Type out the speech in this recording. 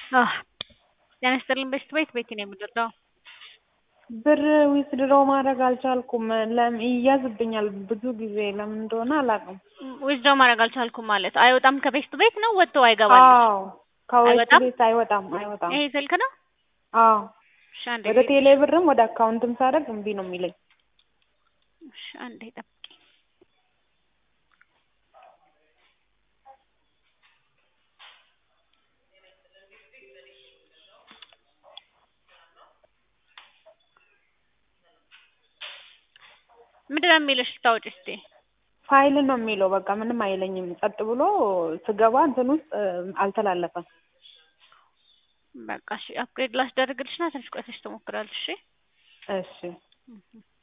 ጤና ይስጥልኝ በሽት ቤት ቤቴ ነው የምደርሰው። ብር ዊዝድሮው ማድረግ አልቻልኩም። ለም ይያዝብኛል ብዙ ጊዜ ለምን እንደሆነ አላውቅም። ዊዝድሮው ማድረግ አልቻልኩም ማለት አይወጣም ከቤስት ቤት ነው ወጥቶ አይገባል? አዎ ከዌስት አይወጣም? ቤት አይወጣም አይወጣም። ይሄ ስልክ ነው? አዎ እሺ አንዴ ወደ ቴሌ ብርም ወደ አካውንትም ሳደርግ እምቢ ነው የሚለኝ። እሺ አንዴ ጠብቂ። ምንድን ነው የሚልሽ ስታወጪ እስኪ? ፋይል ነው የሚለው በቃ ምንም አይለኝም። ጸጥ ብሎ ስገባ እንትን ውስጥ እ፣ አልተላለፈም። በቃ እሺ አፕግሬድ ላስደርግልሽና ትንሽ ቆይተሽ ትሞክራለሽ። እሺ እሺ